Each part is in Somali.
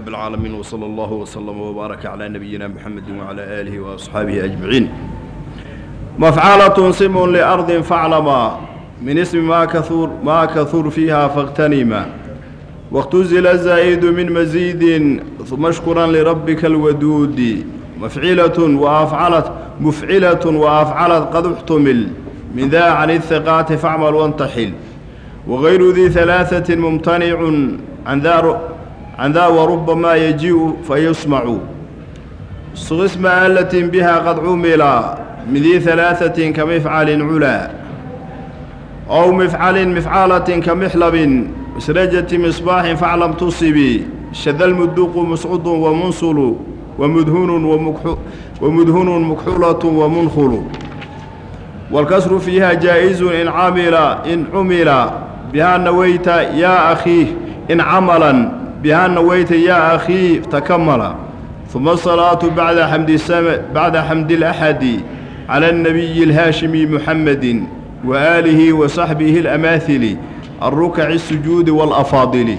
رب العالمين وصلى الله وسلم وبارك على نبينا محمد وعلى آله وأصحابه أجمعين مفعلة سم لأرض فاعلما من اسم ما كثر ما كثر فيها فاغتنما واختزل الزائد من مزيد ثم اشكرا لربك الودود مفعلة وأفعلت مفعلة وأفعلت قد احتمل من ذا عن الثقات فاعمل وانتحل وغير ذي ثلاثة ممتنع عن ذا عن ذا وربما يجيء فيسمع صغ اسم آلة بها قد عمل من ذي ثلاثة كمفعل علا أو مفعل مفعالة كمحلب مسرجة مصباح فاعلم تصبي شذ المدوق مسعود ومنصل ومدهون ومكحو ومدهون مكحولة ومنخل والكسر فيها جائز إن عمل إن عمل بها نويت يا أخي إن عملا بها نويت يا أخي تكمل ثم الصلاة بعد حمد السماء بعد حمد الأحد على النبي الهاشمي محمد وآله وصحبه الأماثل الركع السجود والأفاضل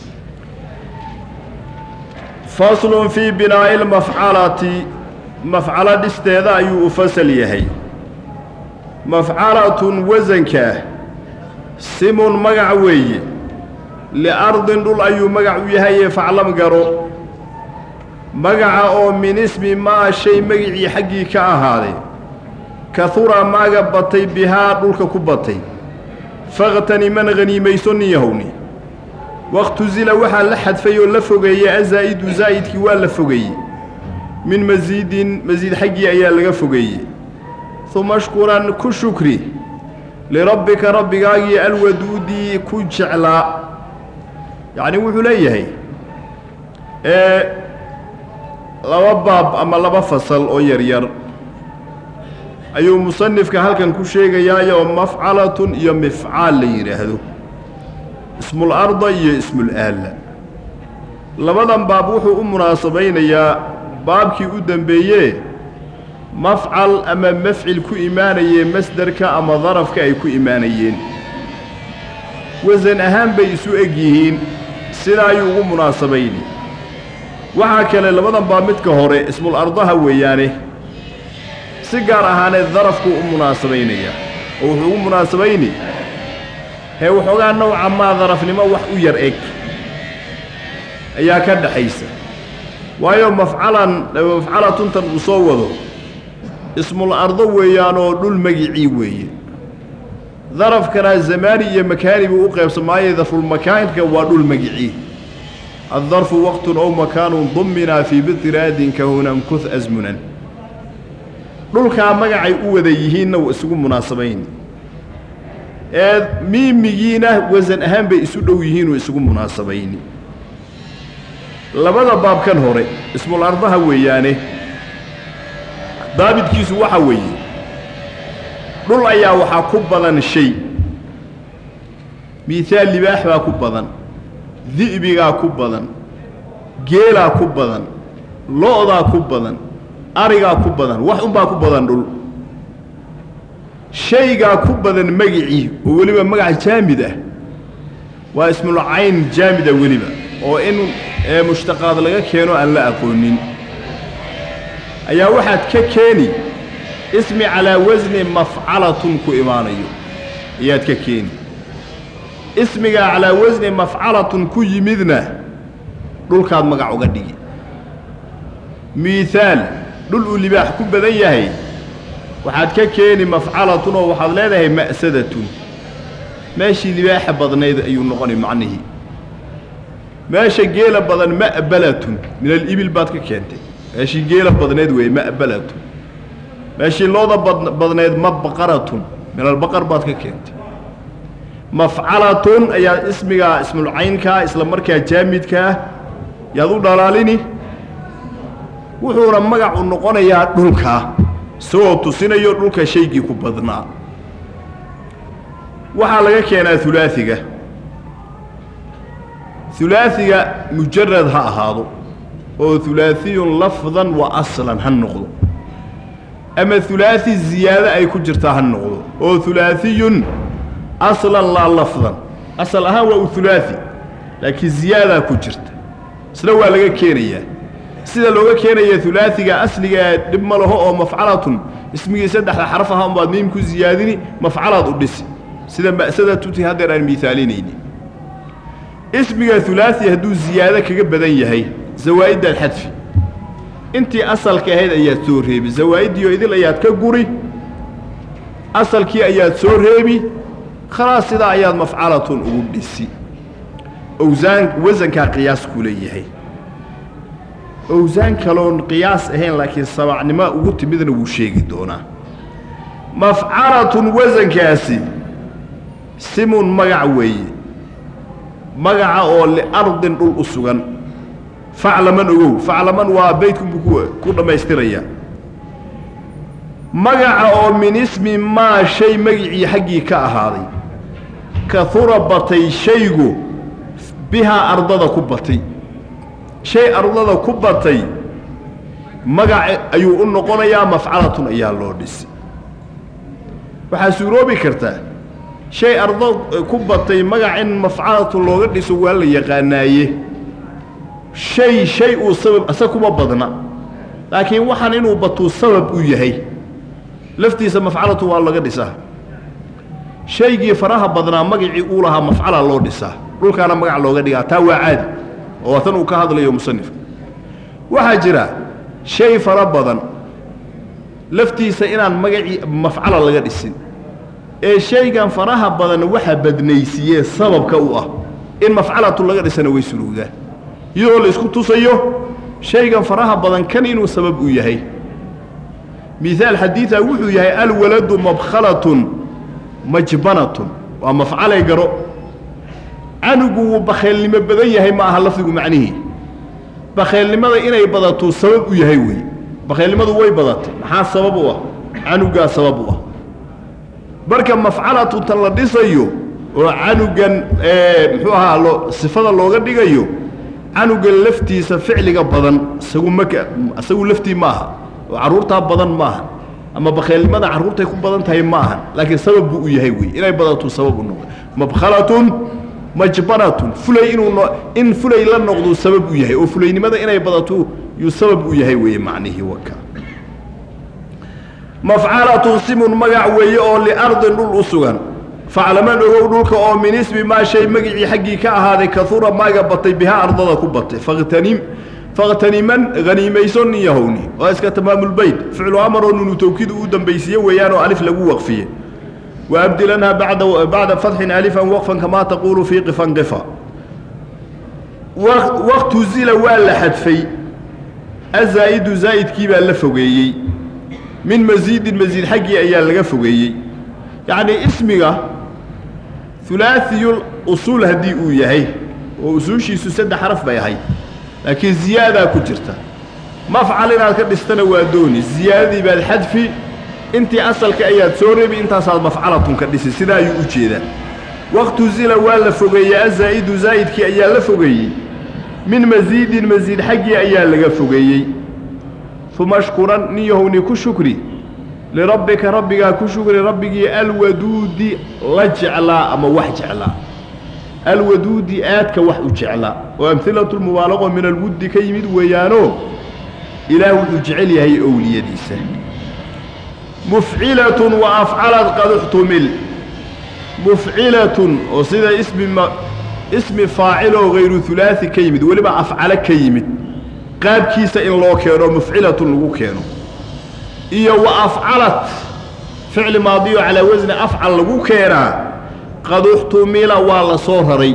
فصل في بناء المفعلة مفعلة استيذاء يفصل يهي مفعلة وزنك سم مقعوي لأرض دول أيو مقعو يهي فعلم قرو مقع أو من اسم ما شيء مقعي حقي كأهالي كثر ما قبطي بها دولك كبطي فاغتني من غنيميسون يهوني واختزل وحا لحد فيو لفوغي أزايد زايد كي لفوغي من مزيد مزيد حقي أيا لغفوغي ثم اشكرا كشكري لربك ربك أي الودود كجعلا يعني وحو ليهي إيه لaba baab ama laba fasal oo yaryar ayuu musanifka halkan ku sheegayaayoo mafcalatun iyo mifcaal la yidhaahdo ismul arda iyo ismul aalla labadan baab wuxuu u munaasabaynayaa baabkii u dembeeyee mafcal ama mafcil ku imaanayee masderka ama darafka ay ku imaanayeen wasan ahaan bay isu eg yihiin sidaa ayuu ugu munaasabayni waxaa kale labadan baa midka hore ismul ardaha weeyaane si gaar ahaaneed darafkuu u munaasabaynaya oo wuxuu ugu munaasabayni hee waxoogaa nowca maa darafnimo wax u yar eg ayaa ka dhaxaysa waayo mafcalan mafcalatuntan uu soo wado ismul ardo weeyaanoo dhul magicii weeye darafkana zamaani iyo makaani buu u qaybsamaaye darfulmakaanka waa dhul magicii الظرف وقت أو مكان ضمنا في بطراد كهنا امكث أزمنا dhulkaa magacay u wada yihiinna waa isugu munaasabayn ee miimigiina wasan ahaan bay isu dhow yihiin oo isugu munaasabayni labada baabkan hore ismul ardaha weeyaane daabidkiisu waxa weeye dhul ayaa waxaa ku badan shay miihaal libaax baa ku badan di'bigaa ku badan geelaa ku badan lo'daa ku badan arigaa ku badan wax unbaa ku badan dhul shaygaa ku badan magicii oo weliba magac jaamid ah waa ismul cayn jaamida weliba oo in mushtaqaad laga keeno aan la aqoonin ayaa waxaad ka keeni ismi calaa wasni mafcalatun ku imaanayo ayaad ka keeni ismigaa calaa wasni mafcalatun ku yimidna dhulkaad magac uga dhigi miihaal dhul uu libaax ku badan yahay waxaad ka keeni mafcalatun oo waxaad leedahay ma'sadatun meeshii libaaxa badnayd ayuu noqonay macnihii meesha geela badan ma'balatun min alibil baad ka keentay meeshii geela badnayd weeye ma'balatun meeshii looda badnayd mabaqaratun min albaqar baad ka keentay mafcalatun ayaa ismigaa ismulcaynkaa isla markaa jaamidkaa yaad u dhalaalini wuxuuna magacu noqonayaa dhulkaa isagoo tusinayo dhulka shaygii ku badnaa waxaa laga keenaa hulaasiga hulaasiga mujarad ha ahaado oo hulaasiyun lafdan wa aslan ha noqdo ama hulaasi ziyaado ay ku jirtaa ha noqdo oo hulaasiyun aslan laa lafdan asal ahaan waa u hulaasi laakiin ziyaadaa ku jirta isna waa laga keenayaa sida looga keenaya ulaaiga asligaa dhib ma laho oo mafcalatun ismigii saddexda xaraf aha unbaad miim ku ziyaadini mafcalaad u dhisi sida ma'sada tuti haddeer aan miaalinayni ismiga ulaai hadduu ziyaado kaga badan yahay zawaa'iddaad xadfi intii asalka ahayd ayaad soo reebi zawaa'iddii idil ayaad ka guri asalkii ayaad soo reebi khalaas sidaa ayaad mafcalatun ugu dhisi owsaan wasankaa qiyaas ku leeyahay owsaan kaloon qiyaas ahayn laakiin sabacnimo ugu timidna wuu sheegi doonaa mafcalatun wasankaasi simun magac weeye magaca oo liardin dhul u sugan faclaman ogow faclaman waa beydkunbuu ku dhammaystiraya magaca oo min ismi maa shay magicii xaggii ka ahaaday kahura batay shaygu bihaa ardada ku batay shay ardada ku batay magac ayuu u noqonayaa mafcalatun ayaa loo dhisi waxaa suuroobi kartaa shay ardo ku batay magac in mafcalatun looga dhiso waa la yaqaanaaye shay shay uu sabab asa kuma badna laakiin waxaan inuu batuu sabab u yahay laftiisa mafcalatu waa laga dhisaa shaygii faraha badnaa magacii uu lahaa mafcala loo dhisaa dhulkaana magac looga dhigaa taa waa caadi oo waa tan uu ka hadlayo musanifka waxaa jira shay fara badan laftiisa inaan magacii mafcala laga dhisin ee shaygan faraha badan waxa badnaysiiyee sababka u ah in mafcalatu laga dhisana way suruugaan iyadoo la isku tusayo shaygan faraha badan kan inuu sabab u yahay miaal xadiida wuxuu yahay alwaladu mabkhalatun majbanatun waa mafcalay garo canugu wuu bakheelnimo badan yahay ma aha lafdigu macnihii bakheelnimada inay badatuu sabab u yahay wey bakheelnimadu way badatay maxaa sabab u ah canugaa sabab u ah marka mafcalatu tan la dhisayo oo canugan muxuu ahaa loo sifada looga dhigayo canugan laftiisa ficliga badan isagu maka isagu laftii maaha oo carruurtaa badan maaha ama bakheelnimada carruurtay ku badan tahay ma ahan laakiin sabab buu u yahay wey inay badatuu sabab u noqdo mabkhalatun majbanatun fulay inuu no in fulay la noqduu sabab u yahay oo fulaynimada inay badatuu yuu sabab u yahay weeye macnihii waka mafcalatun simun magac weeye oo liardin dhul u sugan faclaman ogow dhulka oo min ismi maa shay magicii xaggii ka ahaaday kahura maaga batay bihaa ardada ku batay fakhtanim fakhtaniman haniimayso nin yahowni waa iska tamaamulbeyt ficlu amar oo nunu tawkiid uu dambaysiye weeyaan oo alif lagu waqfiye waabdilanha bada bacda fatxin alifan waqfan kamaa taquulu fii qifan qifa waqtu zila waa la xadfay azaa'idu zaa'idkii baa la fogeeyey min masiidin masiid xaggii ayaa laga fogeeyey yacnii ismiga hulaaثiyul usuul haddii uu yahay oo usuushiisu saddex xaraf bay ahayd laakiin ziyaadaa ku jirta mafcal inaad ka dhistana waa dooni ziyaadadii baad xadfi intii asalka ayaad soo rebi intaasaad mafcalatun ka dhisi sidaa ayuu u jeedaa waqtu zila waa la fogeeyey azaa'idu zaa'idkii ayaa la fogeeyey min masiidin masiid xaggii ayaa laga fogeeyey uma shkuran nin yahowni ku shukri lirabbika rabbigaa ku shukri rabbigii alwaduudi la jeclaa ama wax jeclaa alwaduudi aadka wax u jeclaa oo amhilatu lmubaalaqo min alwuddi ka yimid weeyaanoo ilaah wuxuu jecel yahay owliyadiisa mufcilatun wa afcalad qad uxtumil mufcilatun oo sida ismi ma ismi faaciloo hayru hulaasi ka yimid weliba afcalo ka yimid qaabkiisa in loo keeno mufcilatun lagu keeno iyo wa afcalat ficli maadiyo calaa wasni afcal lagu keenaa qad uxtumila waa la soo raray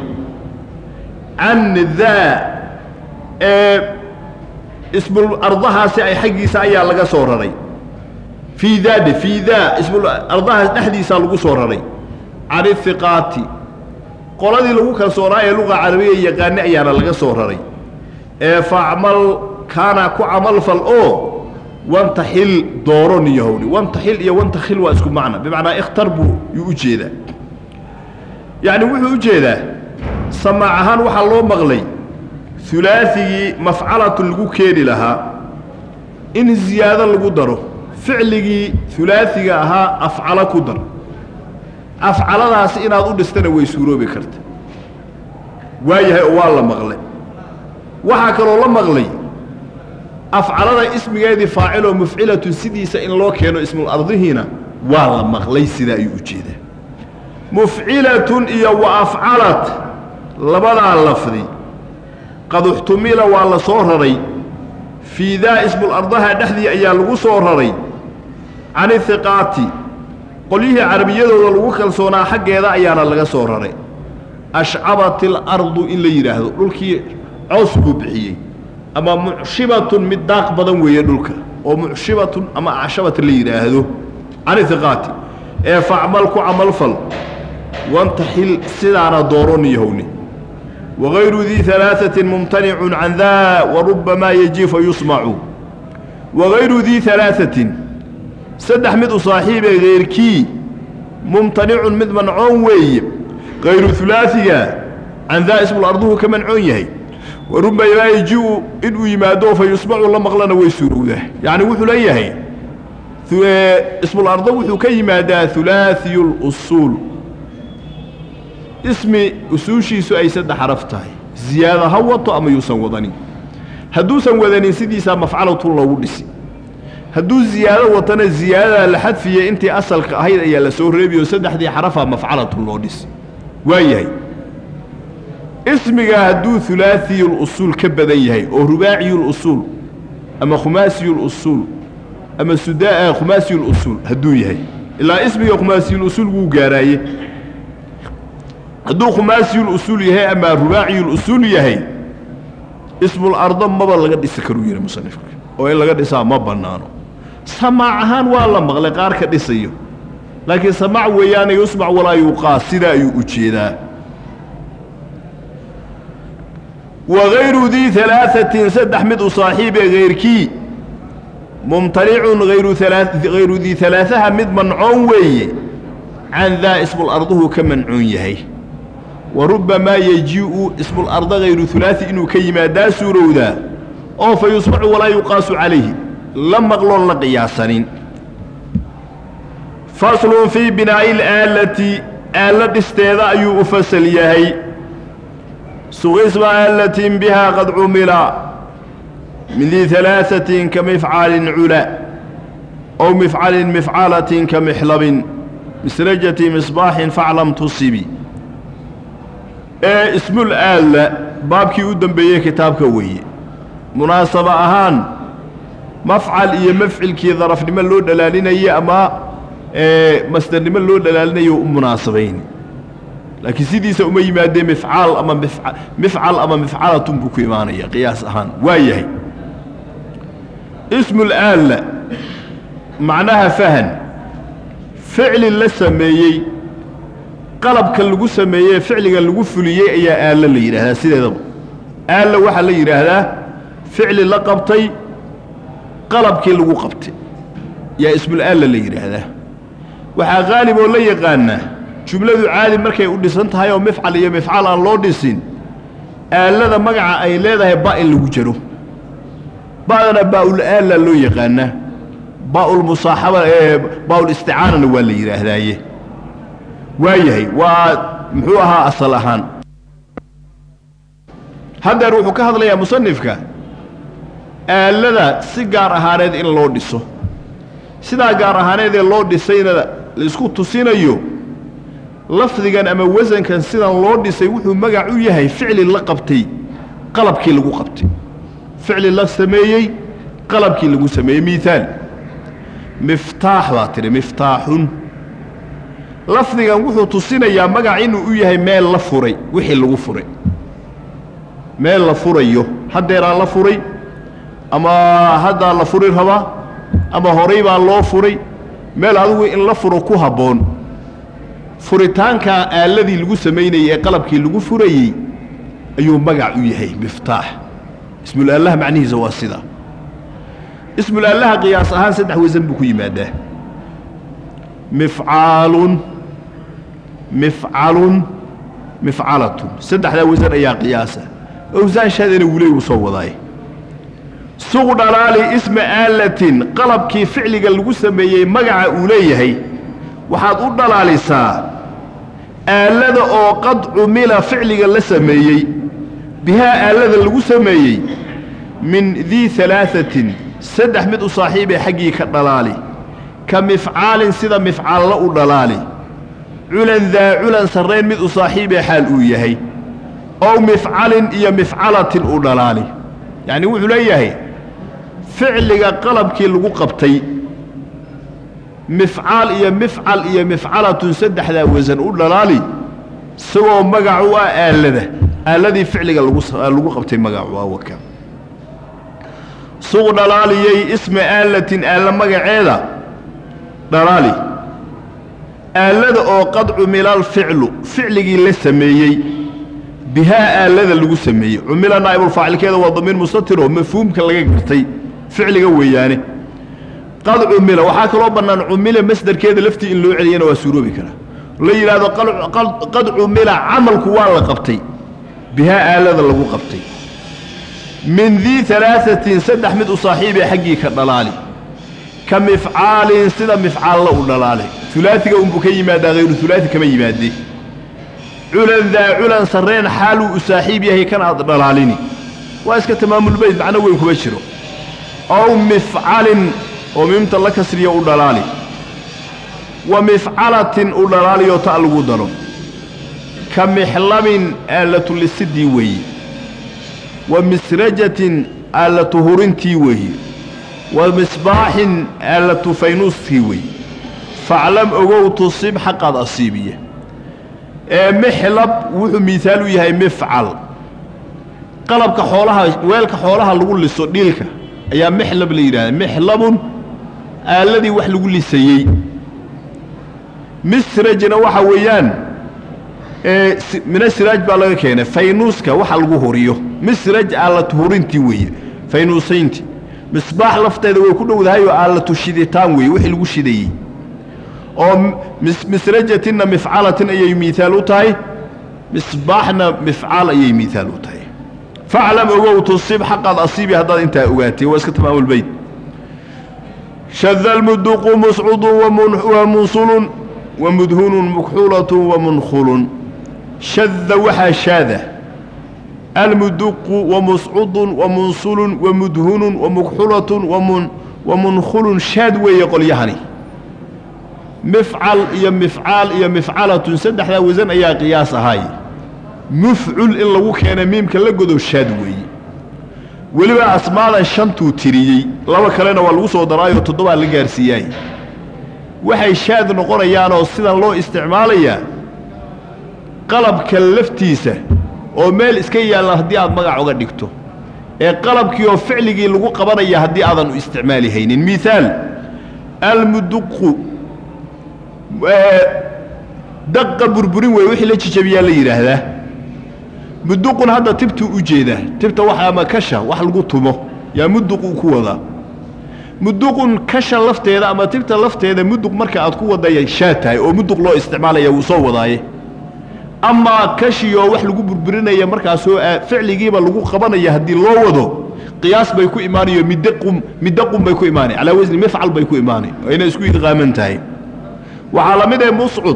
can daa ee ismul ardahaasi ay xaggiisa ayaa laga soo raray fii daade fii daa ismul ardahaas dhexdiisaa lagu soo raray can ihiqaati qoladii lagu kalsoonaa ee luqa carabiya yaqaani ayaana laga soo raray ee facmal kaana ku camalfal oo wantaxil dooro niyahowni wantaxil iyo wantakhil waa isku macna bimacnaa ikhtar buu yuu u jeedaa yacni wuxuu u jeedaa samaac ahaan waxaa loo maqlay hulaasigii mafcalatun lagu keeni lahaa in ziyaado lagu daro ficligii hulaasiga ahaa afcalo ku dar afcaladaasi inaad u dhistana way suuroobi karta waa yahay oo waa la maqlay waxaa kaloo la maqlay afcalada ismigeedii faaciloo mufcilatun sidiisa in loo keeno ismul ardihiina waa la maqlay sidaa ayuu u jeedaa mufcilatun iyo wa afcalat labadaa lafdi qad uxtumila waa la soo raray fii daa ismul ardaha dhexdii ayaa lagu soo raray can ihiqaati qolyihii carabiyadooda lagu kalsoonaa xaggeeda ayaana laga soo raray ashcabat ilardu in la yidhaahdo dhulkii cows buu bixiyey ama mucshibatun mid daaq badan weeye dhulka oo mucshibatun ama acshabat la yidhaahdo can ihiqaati ee facmal ku camalfal wantaxil sidaana dooron yahowni wagayru dii alaaثatin mumtanicun can daa warubamaa yeji fa yusmacu wagayru dii alaaثatin saddex mid u saaxiibee keyrkii mumtanicun mid mancoon weeye kayru ulaaiga can daa ismul arduhu ka mancoon yahay warubamaa yeji-u inuu yimaado fa yusmacu la maqlana way suurowdaa yacni wuxuu leeyahay ismul ardo wuxuu ka yimaadaa hulaaثiyu اlusuul ismi usuushiisu ay saddex xaraf tahay ziyaada ha wato ama yuusan wadanin hadduusan wadanin sidiisaa mafcalatun loogu dhisi hadduu ziyaado watana ziyaadadaa la xadfiye intii asalka ahayd ayaa la soo reebiyo saddexdii xarafaa mafcalatun loo dhisi waa yahay ismiga hadduu hulaaثiyuusuul ka badan yahay oo rubaaciyuusuul ama khumaasiyuusuul ama suda khumaasiyuusuul hadduu yahay ilaa ismiga khumaasiyuusuul wuu gaaraaye hadduu khumaasiyuusuul yahay ama rubaaciyuusuul yahay ismul ardo maba laga dhisi karuu yihi musanifka oo in laga dhisaa ma bannaano samaac ahaan waa la maqlay qaar ka dhisayo laakiin samaac weeyaane yusmac walaa yuqaas sidaa ayuu u jeedaa wagayru dii alaaثatin saddex mid u saaxiibee hayrkii mumtanicun hayru dii alaaثaha mid mancoon weeye can daa ismul arduhu ka mancoon yahay wa rubbamaa yeji-u ismul arda hayru hulaaثi inuu ka yimaadaa suurowdaa oo fa yusmacu walaa yuqaasu calayhi la maqloon la qiyaasanin faslun fii binaa'i alaalati aalla dhisteeda ayuu u fasal yahay suqisma aalatin bihaa qad cumila min dii alaaثatin ka mifcaalin cula ow mifcalin mifcalatin ka mixlabin misrajati misbaaxin faclam tusibi ee ismul aalla baabkii u dembeeyey kitaabka weeye munaasabo ahaan mafcal iyo mafcilkii darafnimo loo dhalaalinaye ama masdarnimo loo dhalaalinayo u munaasabayn laakiin sidiisa uma yimaadee mifcaal ama mifcal ama mifcalatun buu ku imaanaya qiyaas ahaan waa yahay ismul aalla macnaha fahan ficli la sameeyey qalabka lagu sameeyey ficliga lagu fuliyey ayaa aalla la yidhaahdaa sideedaba aalla waxaa la yidhaahdaa ficli la qabtay qalabkii lagu qabtay yaa ismul aalla la yidhaahdaa waxaa qaalib oo la yaqaanaa jumladu caadi markay u dhisan tahay oo mifcal iyo mifcal aan loo dhisin aallada magaca ay leedahay ba in lagu jaro ba'dana baa'ul aalla loo yaqaanaa baa'ul musaaxaba ee baa'ul isticaanana waa la yidhaahdaaye waa yahay waa muxuu ahaa asal ahaan haddeer wuxuu ka hadlayaa musanifka aallada si gaar ahaaneed in loo dhiso sidaa gaar ahaaneedee loo dhisayna la isku tusinayo lafdigan ama wasankan sidan loo dhisay wuxuu magac u yahay ficli la qabtay qalabkii lagu qabtay ficli la sameeyey qalabkii lagu sameeyey miaal miftaax baa tidhi miftaaxun lafdigan wuxuu tusinayaa magac inuu u yahay meel la furay wixii lagu furay meel la furayo haddeeraa la furay ama haddaa la furi rabaa ama horay baa loo furay meel adigu in la furo ku habboon furitaankaa aalladii lagu samaynayey ee qalabkii lagu furayey ayuu magac u yahay miftaax ismulaallaha macnihiisa waa sida ismulaallaha qiyaas ahaan saddex wasan buu ku yimaadaa mifcaalun mifcalun mifcalatun saddexdaa wasan ayaa qiyaasa owsaanshaadana wuley uu soo wadaay suq dhalaali isma aalatin qalabkii ficliga lagu sameeyey magaca uu leeyahay waxaad u dhalaalisaa aallada oo qad cumila ficliga la sameeyey bihaa aalada lagu sameeyey min dii alaaثatin saddex mid u saaxiibee xaggii ka dhalaali ka mifcaalin sida mifcaallo u dhalaali culan daa culan sarrayn mid u saaxiibee xaal uu yahay ow mifcalin iyo mifcalatin u dhalaali yacni wuxuu leeyahay ficliga qalabkii lagu qabtay mifcaal iyo mifcal iyo mifcalatun saddexdaa wasan u dhalaali isagoo magac u ah aalada aaladii ficliga lagu qabtay magacu ah waka suq dhalaaliyey isma aalatin aalla magaceeda dhalaali aalada oo qad cumilal ficlu ficligii la sameeyey bihaa aalada lagu sameeyey cumila naa'ibulfaacilkeeda waa damiir mustatiroo mafhuumka laga gartay ficliga weeyaane qad cumila waxaa kaloo bannaan cumila masderkeeda laftii in loo celiyana waa suuroobi karaa la yidhaahdo qad cumila camalku waa la qabtay bihaa aalada lagu qabtay min dii alaaثatin saddex mid u saaxiibee xaggii ka dhalaali ka mifcaalin sida mifcaalla u dhalaali ulaaiga unbuu ka yimaadaa hayru ulaai kama yimaade culan daa culan sarreen xaaluu u saaxiib yahay kan aad dhalaalini waa iska tamaamulbayd macno weyn kuma jiro ow mifcalin oo miimta la kasriya u dhalaali wa mifcalatin u dhalaaliyoo ta lagu daro ka mixlabin aalatu lisidii weeye wa misrajatin aalatu hurintii weeye wa misbaaxin aalatu faynuuskii weeye faclam ogow tusib xaqaad asiibiya ee mixlab wuxuu miihaal u yahay mifcal qalabka xoolaha weelka xoolaha lagu liso dhiilka ayaa mixlab la yidhahda mixlabun aaladii wax lagu lisayey misrajna waxa weeyaan mina siraaj baa laga keenay faynuuska waxa lagu huriyo misraj aalatu hurintii weeye faynuusayntii misbaax lafteeda way ku dhowdahay oo aalatu shiditaan weeye wixii lagu shidayey oo misrajatinna mifcalatin ayay miihaal u tahay misbaaxna mifcaal ayay miihaal u tahay faclam ogow tusib xaqaad asiibi haddaad intaa ogaatay waa iska tamaamulbayd shada almuduqu muscudun wa munsulun wa mudhunun mukxulatun wa munkhulun shada waxaa shaada almuduqu wa muscudun wa munsulun wa mudhunun wa mukxulatun wa munkhulun shaad weeye qolyahani mifcal iyo mifcaal iyo mifcalatun saddexdaa wasan ayaa qiyaas ahaay mufcul in lagu keena miimka la godo shaad weeye weliba asmaadan shantuu tiriyey laba kalena waa lagu soo daraayoo toddobaa la gaarsiiyaay waxay shaad noqonayaanoo sidan loo isticmaalayaa qalabka laftiisa oo meel iska yaalla haddii aad magac uga dhigto ee qalabkii oo ficligii lagu qabanaya haddii aadan u isticmaali haynin miaal almuduqu daqa burburin weeye wixii la jijabiyaa la yidhaahdaa muduqun hadda tibtuu u jeedaa tibta wax ama kasha wax lagu tumo yaa muduq uu ku wadaa muduqun kasha lafteeda ama tibta lafteeda muduq marka aad ku wadaya shaa tahay oo muduq loo isticmaalaya wuu soo wadaaye amaa kashiyoo wax lagu burburinaya markaasoo ficligiiba lagu qabanaya haddii loo wado qiyaas bay ku imaanayo midaqum midaqum bay ku imaanay calaa wasni mifcal bay ku imaanay oo inay isku idqaaman tahay waxaa la mid ee muscud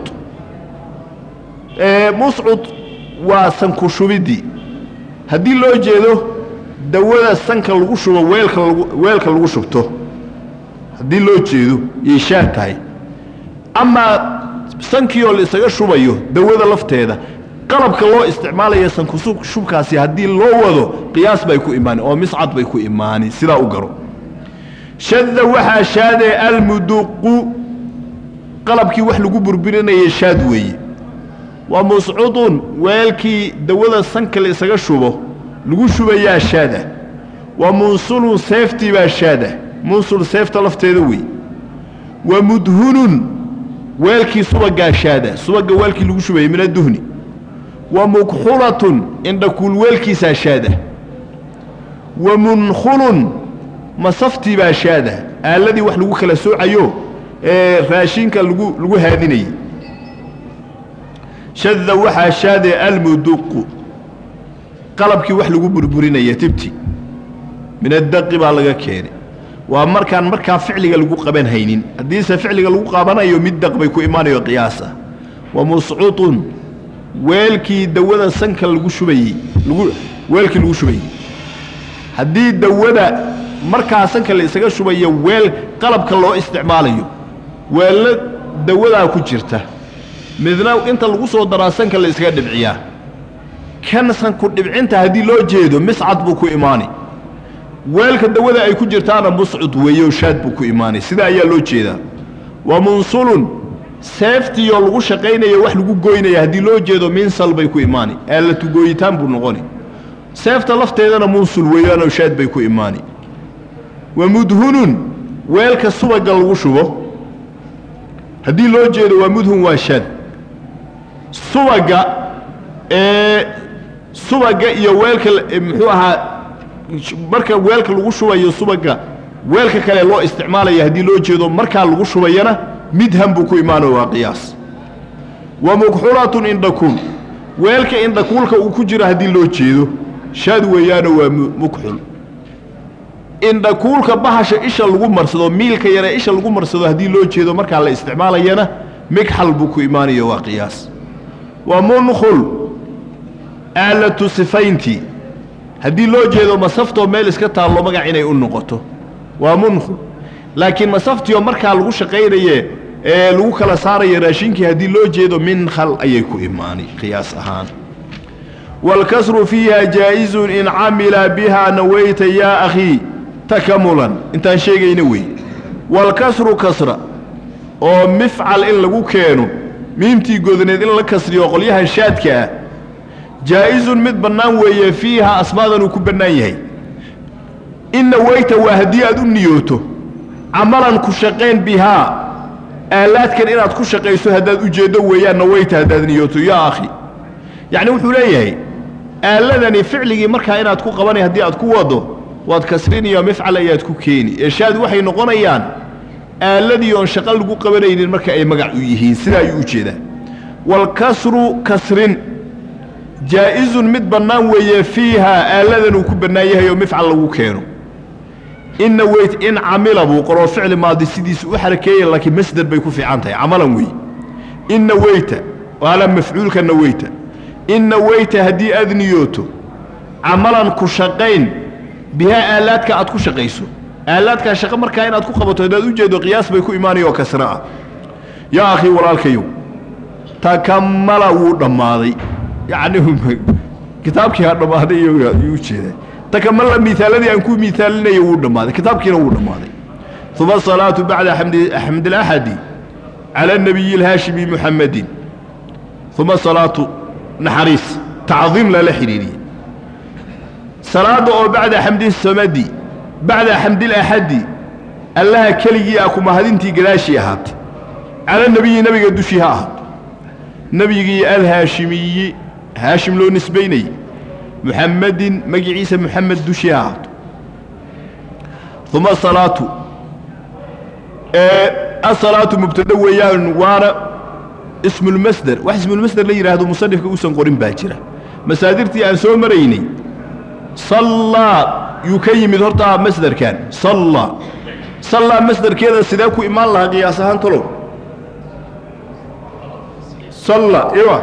muscud waa sanku shubiddii haddii loo jeedo dawada sanka lagu shubo weelka lagu weelka lagu shubto haddii loo jeedo yay shaad tahay amaa sankii oo la isaga shubayo dawada lafteeda qalabka loo isticmaalaya sanku shubkaasi haddii loo wado qiyaas bay ku imaani oo miscad bay ku imaani sidaa u garo shadda waxaa shaadee almuduqu qalabkii wax lagu burburinaya shaad weeye waa muscudun weelkii dawada sanka la isaga shubo lagu shubayaa shaadah waa munsulun seeftii baa shaadah munsul seefta lafteeda wey wa mudhunun weelkii subagaa shaada subaga weelkii lagu shubayay min adduhni wa mukxulatun indhakuul weelkiisaa shaada wa munkhulun masaftii baa shaada aaladii wax lagu kala soocayo ee raashinka lagu lagu haadinayay shadda waxaa shaadee almuduqu qalabkii wax lagu burburinaya tibti min addaqi baa laga keenay waa markaan markaa ficliga lagu qaban haynin haddiise ficliga lagu qabanayo mid daq bay ku imaanayo qiyaasa wa muscutun weelkii dawada sanka lagu shubayey lagu weelkii lagu shubayey haddii dawada markaa sanka la isaga shubayo weel qalabka loo isticmaalayo weello dawadaa ku jirta midna inta lagu soo daraa sanka la iskaga dhibciyaa kan sanku dhibcinta haddii loo jeedo miscad buu ku imaani weelka dawada ay ku jirtaana muscud weeyo shaad buu ku imaanay sidaa ayaa loo jeedaa wa munsulun seeftiioo lagu shaqaynayo wax lagu goynaya haddii loo jeedo minsal bay ku imaani aalatu gooyitaan buu noqoni seefta lafteedana munsul weeyaanoo shaad bay ku imaani wa mudhunun weelka subaga lagu shubo haddii loo jeedo waa mudhun waa shaad subaga ee subaga iyo weelka muxuu ahaa marka weelka lagu shubayo subaga weelka kale loo isticmaalaya haddii loo jeedo markaa lagu shubayana midhan buu ku imaano waa qiyaas wa mukxulatun indhakuul weelka indhakuulka uu ku jiro haddii loo jeedo shaad weeyaano waa mukxul indhakuulka bahasha isha lagu marsado miilka yare isha lagu marsado haddii loo jeedo markaa la isticmaalayana migxal buu ku imaanayo waa qiyaas wa munkhul aalatu sifayntii haddii loo jeedo masaftoo meel iska taallo magac inay u noqoto waa munkhul laakiin masaftioo markaa lagu shaqaynaye ee lagu kala saarayo raashinkii haddii loo jeedo minkhal ayay ku imaani qiyaas ahaan waalkasru fiiha jaa'izun in camila bihaa nawayta yaa akhii takamulan intaan sheegayna wey waalkasru kasra oo mifcal in lagu keeno miimtii godneed in la kasriyo qolyaha shaadka ah jaa'izun mid bannaan weeye fiiha asmaadan uu ku bannaan yahay in nawayta waa haddii aad u niyooto camalan ku shaqayn bihaa aalaadkan inaad ku shaqayso haddaad ujeeddo weeyaan nawayta haddaad niyooto yaa akhi yacni wuxuu leeyahay aaladani ficligii markaa inaad ku qabanay haddii aad ku wado waad kasriniyo mifcal ayaad ku keeni eeshaad waxay noqonayaan aaladii oon shaqo lagu qabanaynin marka ay magac u yihiin sidaa ayuu u jeedaa waalkasru kasrin jaa'izun mid bannaan weeye fiihaa aaladan uu ku bannaan yahay oo mifcal lagu keeno in naweyt in camila buu qoroo ficli maadi sidiisa u xarakeeya laakiin masder bay ku fiican tahay camalan weeye in naweyta waala mafcuulka naweyta in naweyta haddii aad niyooto camalan ku shaqayn bihaa aalaadka aad ku shaqayso aalaadkaa shaqo markaa inaad ku qabato haddaad u jeedo qiyaas bay ku imaanaya oo kasra ah yaa akhii walaalkayow takamala wuu dhammaaday yacni kitaabkii ha dhammaaday iyuu u jeedaa takamala miaaladii aan ku miaalinayo wuu dhammaaday kitaabkiina wuu dhammaaday uma asalaatu bacda xamdilaxadi cala anabiyi alhaashimi muxamedin uma salaatu naxariis tacdiim lala xidhiiriyey salaadda oo bacda xamdi samadi bacda xamdilaxadi allaha keligii ah kumahadintii gadaashii ahaatay cala nebiyi nebiga dushii ha ahaato nebigii alhaashimiyi haashim loo nisbaynayey muxamedin magiciisa muxamed dushii ha ahaato uma asalaatu asalaatu mubtada weeyaan waana ismulmasder wax ismulmasder la yidhaahdo musanifka uusan qorin baa jira masaadirtii aan soo maraynay sallaa yuu ka yimid horta masderkan sallaa sallaa masderkeeda sidee ku imaan lahaa qiyaas ahaan talow salla iwa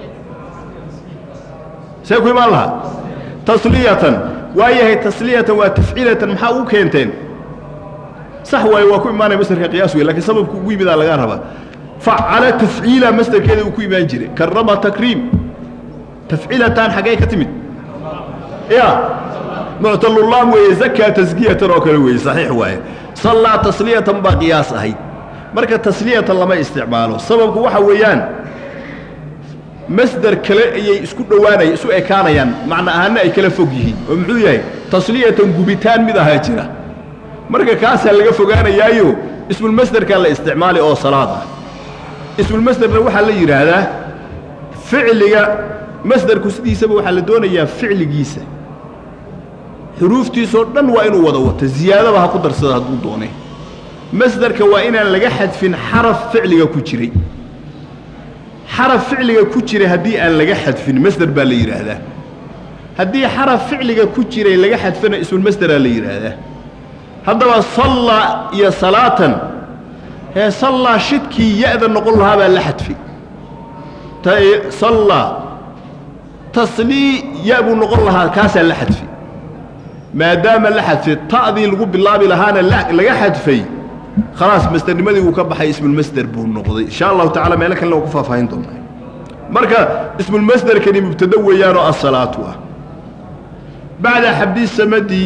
see ku imaan lahaa tasliyatan waa yahay tasliyatan waa tafciilatan maxaa ugu keenteen sax waaye waa ku imaanaya masderka qiyaas wey lakiin sababku ugu yimidaa lagaa rabaa facala tafciila masderkeeda uu ku imaan jiray karama takriim tafciilatan xaggee ka timid ya muctalulaam weeye zakaa taskiyatan oo kale weeye saxiix waaye sallaa tasliyatan baa qiyaas ahayd marka tasliyatan lama isticmaalo sababku waxa weeyaan masder kale ayay isku dhowaanaya isu ekaanayaan macna ahaana ay kala fog yihiin oo muxuu yahay tasliyatan gubitaan mid ahaa jira marka kaasaa laga fogaanayaayo ismulmasderkaa la isticmaali oo salaad ah ismulmasderna waxaa la yidhaahdaa ficliga masderku sidiisaba waxaa la doonayaa ficligiisa xuruuftiisoo dhan waa inuu wada wato ziyaadaba ha ku darsada hadduu doone masderka waa inaan laga xadfin xaraf ficliga ku jiray xaraf ficliga ku jiray haddii aan laga xadfin masder baa la yidhaahdaa haddii xaraf ficliga ku jiray laga xadfana ismulmasderaa la yidhaahdaa haddaba sallaa iyo salaatan hee sallaa shidkii ya-da noqon lahaa baa la xadfi sallaa taslii ya buu noqon lahaa kaasaa la xadfi maadaama la xadfay ta'dii lagu bilaabi lahaana laga xadfay khalaas masdernimadii wuu ka baxay ismulmasder buu noqday insha allahu tacala meelo kalena waa ku faahfaahin doonaa marka ismulmasderkani mubtado weeyaanoo asalaatu ah bacda xabdi samadi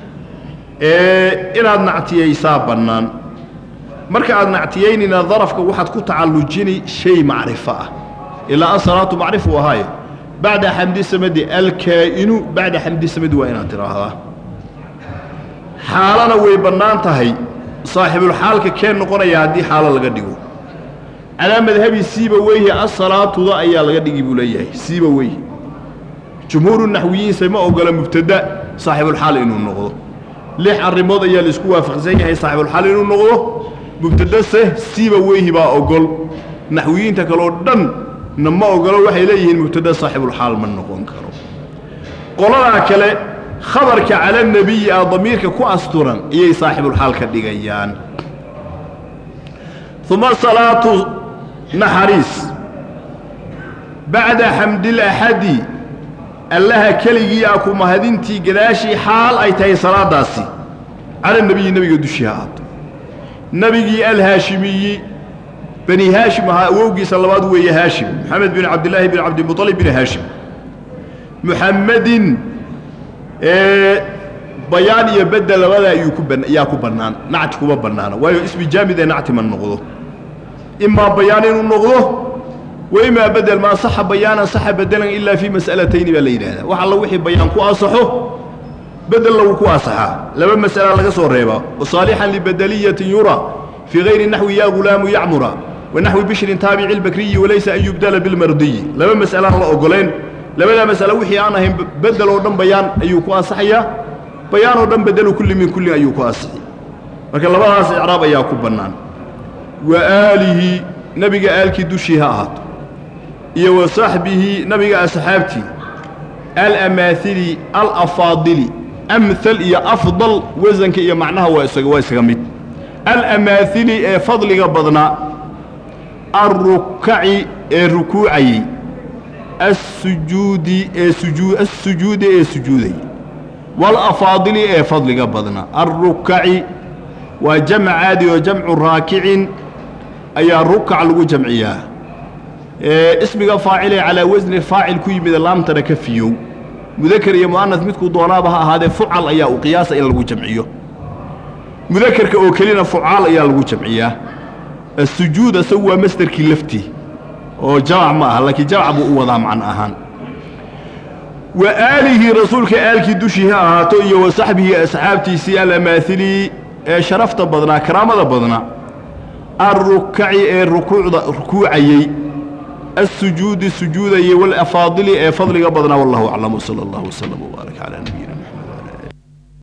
inaad nactiyaysaa bannaan marka aad nactiyaynina darafka waxaad ku tacallujini shay macrifo ah ilaa asalaatu macrifu ahaaye bacda xamdi samadi alkaa'inu bacda xamdi samadi waa inaad tidhaahdaa xaalana way bannaan tahay saaxibulxaalka keen noqonaya haddii xaalo laga dhigo calaa madhabi siiba weyhi asalaatuda ayaa laga dhigi buu leeyahay siiba weyhi jumhuuru naxwiyiinse ma ogola mubtada saaxibulxaal inuu noqdo lix arrimood ayaa laisku waafaqsan yahay saaxibulxaal inuu noqdo mubtadase siiba weyhi baa ogol naxwiyiinta kaleo dhan na ma ogolo waxay leeyihiin mubtada saaxibulxaal ma noqon karo qoladaa kale khabarka cala nebiyi ah damiirka ku asturan ayay saaxibulxaal ka dhigayaan uma salaatu naxariis bacda xamdilaxadi allaha keligii ah ku mahadintii gadaashii xaal ay tahay salaadaasi cala nebiyi nebiga dushii ha aato nebigii alhaashimiyi bani haashim ahaa awowgiisa labaad weeye haashim moxamed bin cabdillaahi bin cabdimuطalib bin haashim muxamedin bayaan iyo bedel labada ayuu ku ban ayaa ku bannaan nacti kuma bannaana waayo ismi jaamid ee nacti ma noqdo imaa bayaan inuu noqdo wa imaa bedel ma asaxa bayaanan saxa bedelan ilaa fii mas'alatayni baa la yidhahdaa wax alla wixii bayaan ku asaxo bedelna wuu ku asaxaa laba mas'ala laga soo reebaa wasaalixan libedeliyatin yura fii hayri naxwi yaa gulaamu yacmura wa naxwi bishrin taabici lbakriyi walaysa an yubdala bilmardiyi laba mas'alaan la ogoleen labadaa mas'alo wixii aan ahayn bedel oo dhan bayaan ayuu ku asaxayaa bayaan oo dhan bedelu kulli min kullin ayuu ku asixi marka labadaas icraab ayaa ku bannaan wa aalihi nebiga aalkii dushii ha ahaato iyo wa saxbihi nabiga asxaabtii alamaahili alafaadili amhal iyo afdal wasanka iyo macnaha waa isaga waa isaga mid alamaahili ee fadliga badnaa alrukaci ee rukuucayey assujuudi ee sujuu assujuudi ee sujuudayey walafaadili ee fadliga badnaa alrukaci waa jamc caadi oo jamcu raakicin ayaa rukac lagu jamciyaa ismiga faacile calaa wasni faacil ku yimid laamtana ka fiyow mudakar iyo mu'anas midkuu doonaaba ha ahaadee fucal ayaa u qiyaasa in lagu jamciyo mudakarka oo kelina fucaal ayaa lagu jamciyaa asujuud asagu waa masderkii laftii oo jamac ma aha laakiin jamac buu u wadaa macno ahaan wa aalihi rasuulka aalkii dushii ha ahaato iyo wa saxbihi asxaabtiisii alamaahili ee sharafta badnaa karaamada badnaa alrukaci ee rukuucda rukuucayey السجود سجودي والأفاضل فضل قبضنا والله أعلم صلى الله وسلم وبارك على نبينا